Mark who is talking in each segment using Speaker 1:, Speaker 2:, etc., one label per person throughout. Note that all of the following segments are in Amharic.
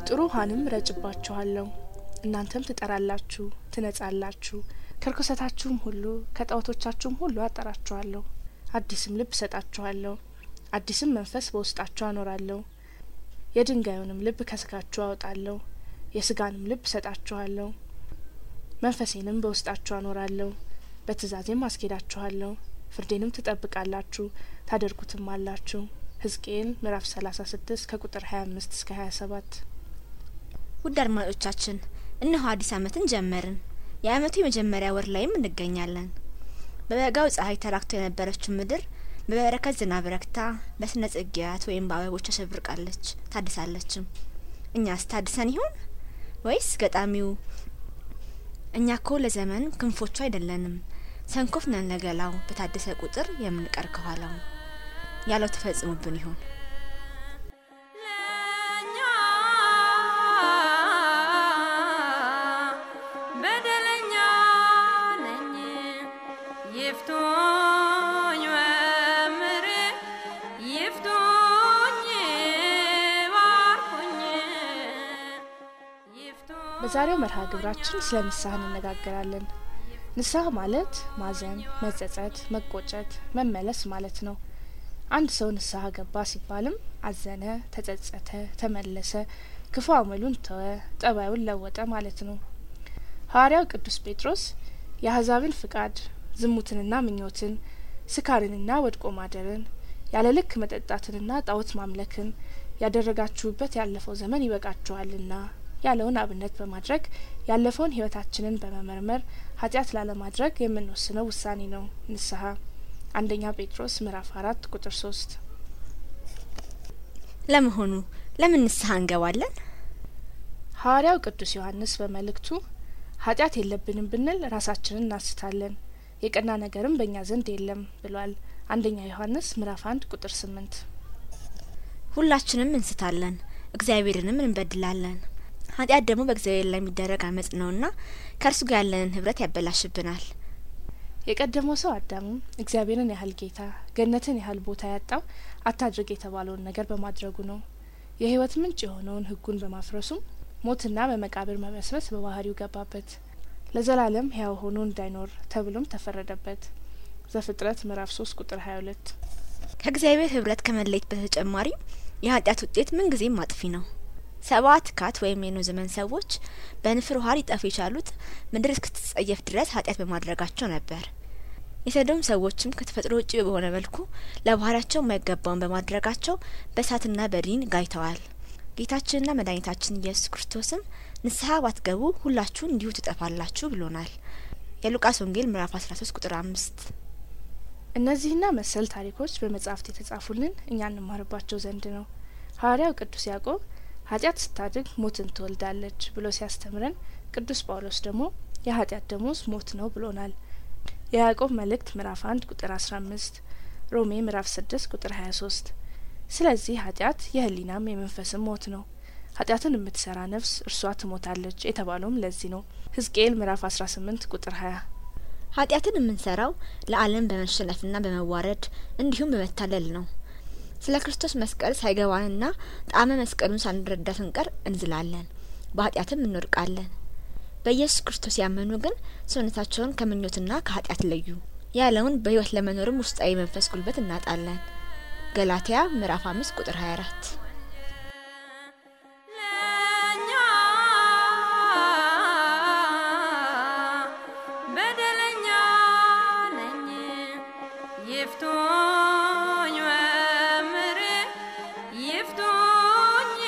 Speaker 1: ጥሩ ውሀንም ረጭባችኋለሁ እናንተም ትጠራላችሁ ትነጻላችሁ ከርኩሰታችሁም ሁሉ ከጣዖቶቻችሁም ሁሉ አጠራችኋለሁ አዲስም ልብ እሰጣችኋለሁ አዲስም መንፈስ በውስጣችሁ አኖራለሁ የድንጋዩንም ልብ ከስጋችሁ አወጣለሁ የስጋንም ልብ እሰጣችኋለሁ መንፈሴንም በውስጣችሁ አኖራለሁ በትእዛዜም አስኬዳችኋለሁ ፍርዴንም ትጠብቃላችሁ ታደርጉትም አላችሁ ህዝቅኤል ምዕራፍ ሰላሳ ስድስት ከቁጥር ሀያ አምስት እስከ ሀያ ሰባት
Speaker 2: ውድ አድማጮቻችን እነሆ አዲስ አመትን ጀመርን የአመቱ የመጀመሪያ ወር ላይም እንገኛለን በበጋው ፀሐይ ተራክቶ የነበረችው ምድር በበረከት ዝናብ ረክታ በስነ ጽጌያት ወይም በአበቦች አሸብርቃለች ታድሳለችም እኛስ ታድሰን ይሆን ወይስ ገጣሚው እኛ ኮ ለዘመን ክንፎቹ አይደለንም ሰንኮፍ ነን ለገላው በታደሰ ቁጥር የምንቀር ከኋላው ያለው ተፈጽሞብን ይሆን
Speaker 3: ለእኛ በደለኛ ነኝ ይፍቱኝ መምህሬ ይፍቱኝ ባርኩኝ ይፍቱኝ
Speaker 1: በዛሬው መርሃ ግብራችን ስለ ንስሐ እንነጋገራለን ንስሐ ማለት ማዘን መጸጸት መቆጨት መመለስ ማለት ነው አንድ ሰው ንስሐ ገባ ሲባልም አዘነ ተጸጸተ ተመለሰ ክፉ አመሉን ተወ ጠባዩን ለወጠ ማለት ነው ሐዋርያው ቅዱስ ጴጥሮስ የአህዛብን ፍቃድ ዝሙትንና ምኞትን ስካርንና ወድቆ ማደርን ያለ ልክ መጠጣትንና ጣዖት ማምለክን ያደረጋችሁበት ያለፈው ዘመን ይበቃችኋልና ያለውን አብነት በማድረግ ያለፈውን ህይወታችንን በመመርመር ኃጢአት ላለማድረግ የምንወስነው ውሳኔ ነው ንስሐ አንደኛ ጴጥሮስ ምዕራፍ አራት ቁጥር ሶስት
Speaker 2: ለመሆኑ ለምን ንስሐ እንገባለን
Speaker 1: ሐዋርያው ቅዱስ ዮሐንስ በመልእክቱ ኃጢአት የለብንም ብንል ራሳችንን እናስታለን የቀና ነገርም በእኛ ዘንድ የለም ብሏል አንደኛ ዮሐንስ ምዕራፍ አንድ ቁጥር ስምንት
Speaker 2: ሁላችንም እንስታለን እግዚአብሔርንም እንበድላለን ኃጢአት ደግሞ በእግዚአብሔር ላይ የሚደረግ አመጽ ነውና ከእርሱ ጋር ያለንን ህብረት ያበላሽብናል
Speaker 1: የቀደመው ሰው አዳምም እግዚአብሔርን ያህል ጌታ ገነትን ያህል ቦታ ያጣው አታድርግ የተባለውን ነገር በማድረጉ ነው የህይወት ምንጭ የሆነውን ህጉን በማፍረሱም ሞትና በመቃብር መበስበስ በባህሪው ገባበት ለዘላለም ህያው ሆኖ እንዳይኖር ተብሎም ተፈረደበት ዘፍጥረት ምዕራፍ ሶስት ቁጥር ሀያ ሁለት
Speaker 2: ከእግዚአብሔር ህብረት ከመለየት በተጨማሪ የኃጢአት ውጤት ምንጊዜም አጥፊ ነው ሰባት ካት ወይም የኖ ዘመን ሰዎች በንፍር ውሃ ሊጠፉ የቻሉት ምድር እስክትጸየፍ ድረስ ኃጢአት በማድረጋቸው ነበር የሰዶም ሰዎችም ከተፈጥሮ ውጭ በሆነ መልኩ ለባህሪያቸው የማይገባውን በማድረጋቸው በእሳትና በዲን ጋይተዋል ጌታችንና መድኃኒታችን ኢየሱስ ክርስቶስም ንስሐ ባትገቡ ሁላችሁን እንዲሁ ትጠፋላችሁ ብሎናል የሉቃስ ወንጌል ምዕራፍ አስራ ሶስት ቁጥር አምስት
Speaker 1: እነዚህና መሰል ታሪኮች በመጽሐፍት የተጻፉልን እኛ እንማርባቸው ዘንድ ነው ሐዋርያው ቅዱስ ያዕቆብ ኃጢአት ስታድግ ሞትን ትወልዳለች ብሎ ሲያስተምረን ቅዱስ ጳውሎስ ደግሞ የኃጢአት ደሞዝ ሞት ነው ብሎናል የያዕቆብ መልእክት ምዕራፍ አንድ ቁጥር አስራ አምስት ሮሜ ምዕራፍ ስድስት ቁጥር ሀያ ሶስት ስለዚህ ኃጢአት የህሊናም የመንፈስም ሞት ነው ኃጢአትን የምትሰራ ነፍስ እርሷ ትሞታለች የተባለውም ለዚህ ነው ህዝቅኤል ምዕራፍ አስራ ስምንት ቁጥር ሀያ
Speaker 2: ኃጢአትን የምንሰራው ለዓለም በመሸነፍና በመዋረድ እንዲሁም በመታለል ነው ስለ ክርስቶስ መስቀል ሳይገባንና ጣዕመ መስቀሉን ሳንረዳ ስንቀር እንዝላለን በኃጢአትም እንወድቃለን በኢየሱስ ክርስቶስ ያመኑ ግን ሰውነታቸውን ከምኞትና ከኃጢአት ለዩ ያለውን በህይወት ለመኖርም ውስጣዊ መንፈስ ጉልበት እናጣለን ገላትያ ምዕራፍ አምስት ቁጥር ሀያ አራት
Speaker 3: ለእኛ በደለኛ ነኝ ይፍቱኝ መምህሬ ይፍቱኝ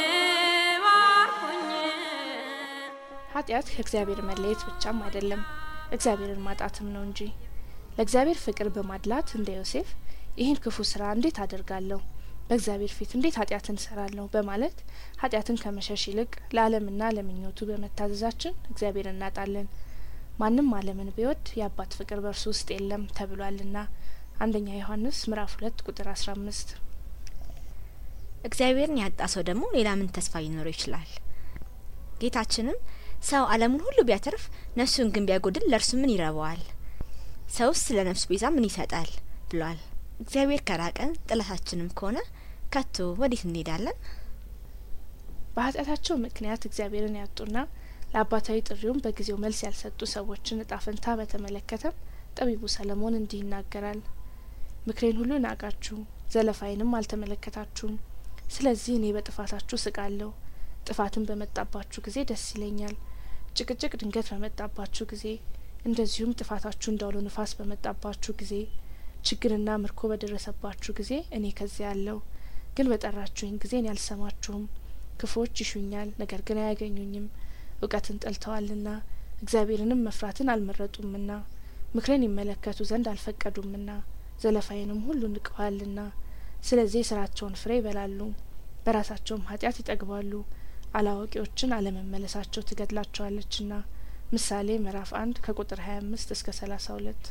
Speaker 3: ባርኩኝ
Speaker 1: ኃጢአት ከእግዚአብሔር መለየት ብቻም አይደለም እግዚአብሔርን ማጣትም ነው እንጂ ለእግዚአብሔር ፍቅር በማድላት እንደ ዮሴፍ ይህን ክፉ ስራ እንዴት አደርጋለሁ በእግዚአብሔር ፊት እንዴት ኃጢአትን እሰራለሁ በማለት ኃጢአትን ከመሸሽ ይልቅ ለዓለምና ለምኞቱ በመታዘዛችን እግዚአብሔር እናጣለን ማንም ዓለምን ቢወድ የአባት ፍቅር በእርሱ ውስጥ የለም ተብሏልና አንደኛ ዮሐንስ ምዕራፍ ሁለት ቁጥር አስራ አምስት
Speaker 2: እግዚአብሔርን ያጣ ሰው ደግሞ ሌላ ምን ተስፋ ሊኖረው ይችላል ጌታችንም ሰው ዓለሙን ሁሉ ቢያተርፍ ነፍሱን ግን ቢያጎድል ለእርሱ ምን ይረባዋል ሰውስ ስለ ነፍሱ ቤዛ ምን ይሰጣል ብሏል እግዚአብሔር ከራቀን ጥላታችንም ከሆነ ከቶ ወዴት እንሄዳለን
Speaker 1: በኃጢአታቸው ምክንያት እግዚአብሔርን ያጡና ለአባታዊ ጥሪውም በጊዜው መልስ ያልሰጡ ሰዎችን እጣ ፈንታ በተመለከተ ጠቢቡ ሰለሞን እንዲህ ይናገራል። ምክሬን ሁሉ ናቃችሁ፣ ዘለፋይንም አልተመለከታችሁም። ስለዚህ እኔ በጥፋታችሁ ስቃለሁ። ጥፋትን በመጣባችሁ ጊዜ ደስ ይለኛል። ጭቅጭቅ ድንገት በመጣባችሁ ጊዜ፣ እንደዚሁም ጥፋታችሁ እንዳውሎ ንፋስ በመጣባችሁ ጊዜ፣ ችግርና ምርኮ በደረሰባችሁ ጊዜ እኔ ከዚያ አለሁ። ግን በጠራችሁኝ ጊዜ እኔ አልሰማችሁም። ክፉዎች ይሹኛል፣ ነገር ግን አያገኙኝም። እውቀትን ጠልተዋልና እግዚአብሔርንም መፍራትን አልመረጡምና ምክሬን ይመለከቱ ዘንድ አልፈቀዱምና ዘለፋዬንም ሁሉ ንቀዋልና ስለዚህ የስራቸውን ፍሬ ይበላሉ፣ በራሳቸውም ኃጢአት ይጠግባሉ። አላዋቂዎችን አለመመለሳቸው ትገድላቸዋለችና። ምሳሌ ምዕራፍ አንድ ከቁጥር ሀያ አምስት እስከ ሰላሳ ሁለት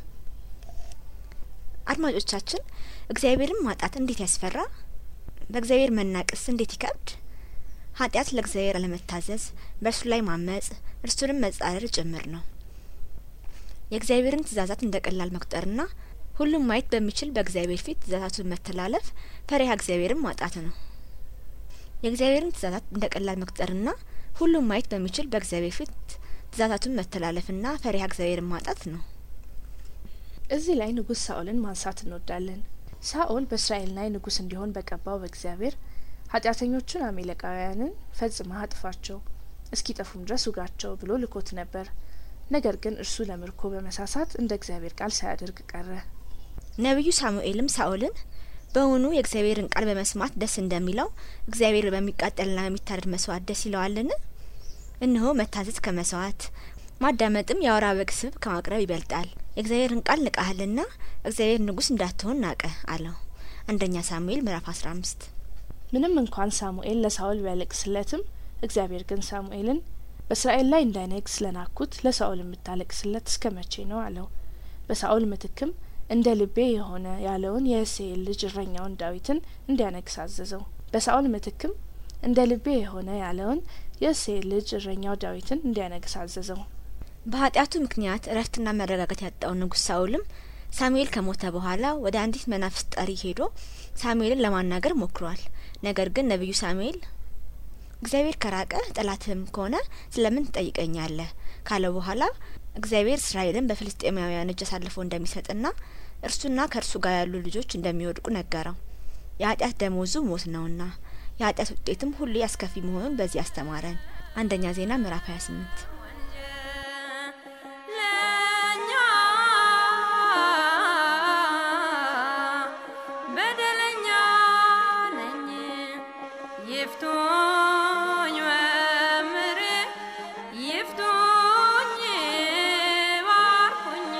Speaker 2: አድማጮቻችን እግዚአብሔርን ማጣት እንዴት ያስፈራ! በእግዚአብሔር መናቅስ እንዴት ይከብድ! ኃጢአት ለእግዚአብሔር አለመታዘዝ፣ በእርሱ ላይ ማመጽ፣ እርሱንም መጻረር ጭምር ነው። የእግዚአብሔርን ትእዛዛት እንደ ቀላል መቁጠርና ሁሉም ማየት በሚችል በእግዚአብሔር ፊት ትእዛዛቱን መተላለፍ ፈሪሃ እግዚአብሔርን ማጣት ነው። የእግዚአብሔርን ትእዛዛት እንደ ቀላል መቁጠርና ሁሉም ማየት በሚችል በእግዚአብሔር ፊት ትእዛዛቱን መተላለፍና ፈሪሃ እግዚአብሔርን ማጣት ነው።
Speaker 1: እዚህ ላይ ንጉሥ ሳኦልን ማንሳት እንወዳለን። ሳኦል በእስራኤል ላይ ንጉሥ እንዲሆን በቀባው በእግዚአብሔር ኃጢአተኞቹን አሜሌቃውያንን ፈጽመህ አጥፋቸው እስኪጠፉም ድረስ ውጋቸው ብሎ ልኮት ነበር። ነገር ግን እርሱ ለምርኮ በመሳሳት እንደ እግዚአብሔር ቃል ሳያደርግ ቀረ።
Speaker 2: ነቢዩ ሳሙኤልም ሳኦልን በውኑ የእግዚአብሔርን ቃል በመስማት ደስ እንደሚለው እግዚአብሔር በሚቃጠልና በሚታረድ መስዋዕት ደስ ይለዋልን? እነሆ መታዘዝ ከመስዋዕት ማዳመጥም የአውራ በግ ስብ ከማቅረብ ይበልጣል። የእግዚአብሔርን ቃል ንቃሃልና እግዚአብሔር ንጉሥ እንዳትሆን ናቀ አለው። አንደኛ ሳሙኤል ምዕራፍ አስራ አምስት
Speaker 1: ምንም እንኳን ሳሙኤል ለሳኦል ቢያለቅስለትም እግዚአብሔር ግን ሳሙኤልን በእስራኤል ላይ እንዳይነግስ ለናኩት ለሳኦል የምታለቅስለት እስከ መቼ ነው አለው። በሳኦል ምትክም እንደ ልቤ የሆነ ያለውን የእሴይን ልጅ እረኛውን ዳዊትን እንዲያነግስ አዘዘው። በሳኦል ምትክም እንደ ልቤ የሆነ ያለውን የእሴይን ልጅ እረኛው ዳዊትን እንዲያነግስ አዘዘው።
Speaker 2: በኃጢአቱ ምክንያት እረፍትና መረጋጋት ያጣው ንጉሥ ሳኦልም ሳሙኤል ከሞተ በኋላ ወደ አንዲት መናፍስት ጠሪ ሄዶ ሳሙኤልን ለማናገር ሞክሯል። ነገር ግን ነቢዩ ሳሙኤል እግዚአብሔር ከራቀ ጠላትህም ከሆነ ስለምን ትጠይቀኛለህ ካለ በኋላ እግዚአብሔር እስራኤልን በፍልስጤማውያን እጅ አሳልፎ እንደሚሰጥና እርሱና ከእርሱ ጋር ያሉ ልጆች እንደሚወድቁ ነገረው። የኃጢአት ደሞዙ ሞት ነውና የኃጢአት ውጤትም ሁሌ አስከፊ መሆኑን በዚህ አስተማረን። አንደኛ ዜና ምዕራፍ 28
Speaker 3: ለእኛ በደለኛ ነኝ ይፍቱኝ መምህሬ ይፍቱኝ ባርኩኝ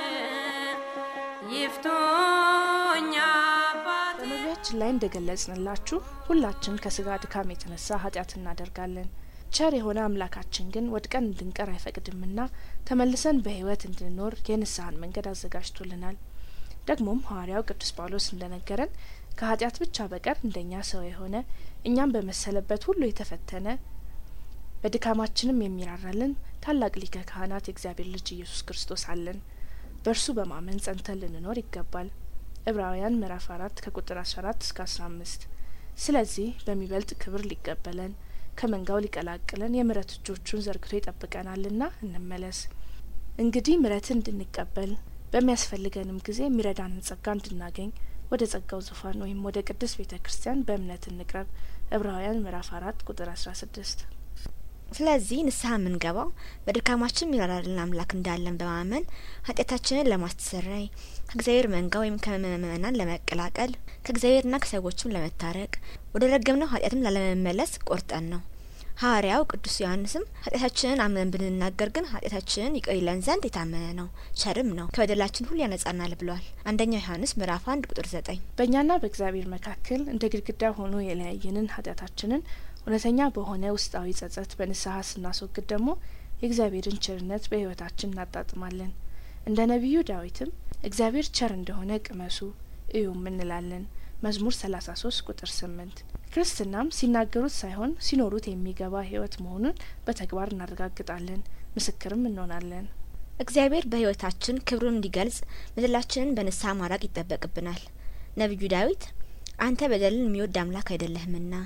Speaker 3: ይፍቱኝ አባቴ
Speaker 1: በመግቢያችን ላይ እንደገለጽንላችሁ ሁላችን ከስጋ ድካም የተነሳ ኃጢአት እናደርጋለን። ቸር የሆነ አምላካችን ግን ወድቀን እንድንቀር አይፈቅድምና ተመልሰን በሕይወት እንድንኖር የንስሐን መንገድ አዘጋጅቶልናል። ደግሞም ሐዋርያው ቅዱስ ጳውሎስ እንደነገረን ከኃጢአት ብቻ በቀር እንደኛ ሰው የሆነ እኛም በመሰለበት ሁሉ የተፈተነ በድካማችንም የሚራራልን ታላቅ ሊቀ ካህናት የእግዚአብሔር ልጅ ኢየሱስ ክርስቶስ አለን። በእርሱ በማመን ጸንተን ልንኖር ይገባል። ዕብራውያን ምዕራፍ አራት ከቁጥር አስራ አራት እስከ አስራ አምስት ስለዚህ በሚበልጥ ክብር ሊቀበለን ከመንጋው ሊቀላቅለን የምሕረት እጆቹን ዘርግቶ ይጠብቀናልና እንመለስ። እንግዲህ ምሕረትን እንድንቀበል በሚያስፈልገንም ጊዜ የሚረዳንን ጸጋ እንድናገኝ ወደ ጸጋው ዙፋን ወይም ወደ ቅድስት ቤተ ክርስቲያን በእምነት እንቅረብ። ዕብራውያን ምዕራፍ አራት ቁጥር አስራ ስድስት
Speaker 2: ስለዚህ ንስሐ የምንገባው በድካማችን የሚራራልን አምላክ እንዳለን በማመን ኃጢአታችንን ለማስተሰረይ ከእግዚአብሔር መንጋ ወይም ከምእመናን ለመቀላቀል ከእግዚአብሔርና ከሰዎችም ለመታረቅ ወደ ረገምነው ኃጢአትም ላለመመለስ ቆርጠን ነው። ሐዋርያው ቅዱስ ዮሐንስም ኃጢአታችንን አምነን ብንናገር ግን ኃጢአታችንን ይቅር ይለን ዘንድ የታመነ ነው፣ ቸርም ነው፣ ከበደላችን ሁሉ ያነጻናል ብሏል። አንደኛ ዮሐንስ ምዕራፍ አንድ ቁጥር ዘጠኝ
Speaker 1: በእኛና በእግዚአብሔር መካከል እንደ ግድግዳ ሆኖ የለያየንን ኃጢአታችንን እውነተኛ በሆነ ውስጣዊ ጸጸት በንስሐ ስናስወግድ ደግሞ የእግዚአብሔርን ቸርነት በሕይወታችን እናጣጥማለን። እንደ ነቢዩ ዳዊትም እግዚአብሔር ቸር እንደሆነ ቅመሱ እዩም እንላለን። መዝሙር ሰላሳ ሶስት ቁጥር ስምንት ክርስትናም ሲናገሩት ሳይሆን ሲኖሩት የሚገባ ሕይወት መሆኑን በተግባር እናረጋግጣለን፣ ምስክርም እንሆናለን።
Speaker 2: እግዚአብሔር በሕይወታችን ክብሩን እንዲገልጽ በደላችንን በንስሐ ማራቅ ይጠበቅብናል። ነቢዩ ዳዊት አንተ በደልን የሚወድ አምላክ አይደለህምና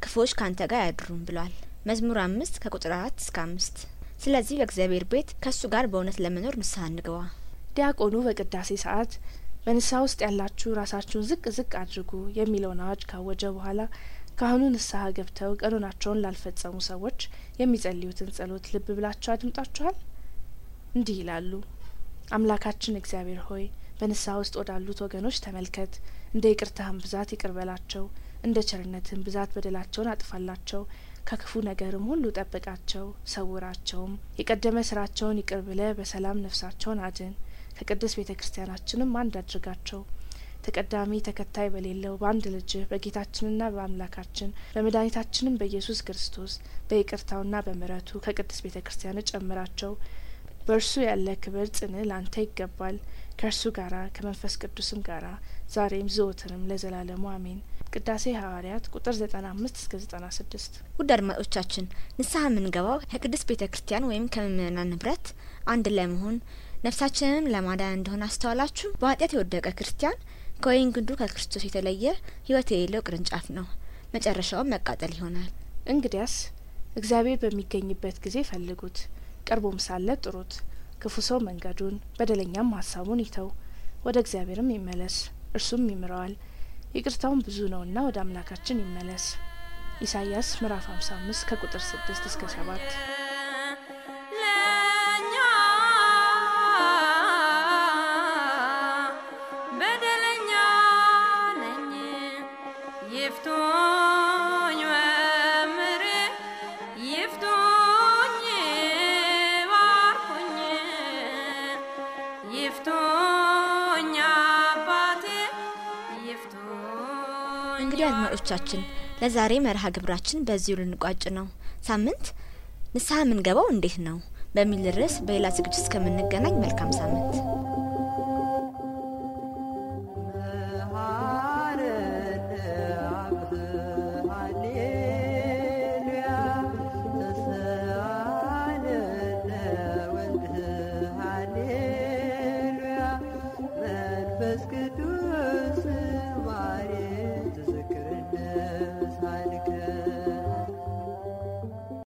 Speaker 2: ክፉዎች ካንተ ጋር አያድሩም ብሏል። መዝሙር አምስት ከቁጥር አራት እስከ አምስት ስለዚህ በእግዚአብሔር ቤት ከእሱ ጋር በእውነት ለመኖር ንስሐ እንግባ።
Speaker 1: ዲያቆኑ በቅዳሴ ሰዓት በንስሐ ውስጥ ያላችሁ ራሳችሁን ዝቅ ዝቅ አድርጉ የሚለውን አዋጅ ካወጀ በኋላ ካህኑ ንስሐ ገብተው ቀኖናቸውን ላልፈጸሙ ሰዎች የሚጸልዩትን ጸሎት ልብ ብላችሁ አድምጣችኋል። እንዲህ ይላሉ። አምላካችን እግዚአብሔር ሆይ በንስሐ ውስጥ ወዳሉት ወገኖች ተመልከት። እንደ ይቅርታህም ብዛት ይቅር በላቸው፣ እንደ ቸርነትህም ብዛት በደላቸውን አጥፋላቸው። ከክፉ ነገርም ሁሉ ጠብቃቸው፣ ሰውራቸውም። የቀደመ ስራቸውን ይቅር ብለህ በሰላም ነፍሳቸውን አድን። ከቅድስት ቤተ ክርስቲያናችንም አንድ አድርጋቸው። ተቀዳሚ ተከታይ በሌለው በአንድ ልጅህ በጌታችንና በአምላካችን በመድኃኒታችንም በኢየሱስ ክርስቶስ በይቅርታውና በምሕረቱ ከቅድስት ቤተ ክርስቲያን ጨምራቸው። በእርሱ ያለ ክብር ጽን ላንተ ይገባል ከእርሱ ጋራ ከመንፈስ ቅዱስም ጋራ ዛሬም ዘወትርም ለዘላለሙ አሜን። ቅዳሴ ሐዋርያት ቁጥር ዘጠና አምስት እስከ ዘጠና ስድስት
Speaker 2: ውድ አድማጮቻችን ንስሐ የምንገባው ከቅድስት ቤተ ክርስቲያን ወይም ከምእመናን ንብረት አንድ ለመሆን ነፍሳችንንም ለማዳን እንደሆነ አስተዋላችሁ። በኃጢአት የወደቀ ክርስቲያን ከወይን ግንዱ ከክርስቶስ የተለየ ሕይወት የሌለው ቅርንጫፍ ነው። መጨረሻውም መቃጠል ይሆናል።
Speaker 1: እንግዲያስ እግዚአብሔር በሚገኝበት ጊዜ ፈልጉት፣ ቀርቦም ሳለ ጥሩት። ክፉ ሰው መንገዱን በደለኛም ሀሳቡን ይተው፣ ወደ እግዚአብሔርም ይመለስ፣ እርሱም ይምረዋል። ይቅርታውን ብዙ ነውና ወደ አምላካችን ይመለስ። ኢሳይያስ ምዕራፍ 55 ከቁጥር 6 እስከ 7
Speaker 3: ለእኛ በደለኛ ነኝ ይፍቱኝ መምህሬ ይፍቱኝ ባርኩኝ ይፍቱኝ አባቴ ይፍቱኝ
Speaker 2: እንግዲህ አድማጮቻችን ለዛሬ መርሃ ግብራችን በዚሁ ልንቋጭ ነው። ሳምንት ንስሐ የምንገባው እንዴት ነው በሚል ርዕስ በሌላ ዝግጅት እስከምንገናኝ መልካም ሳምንት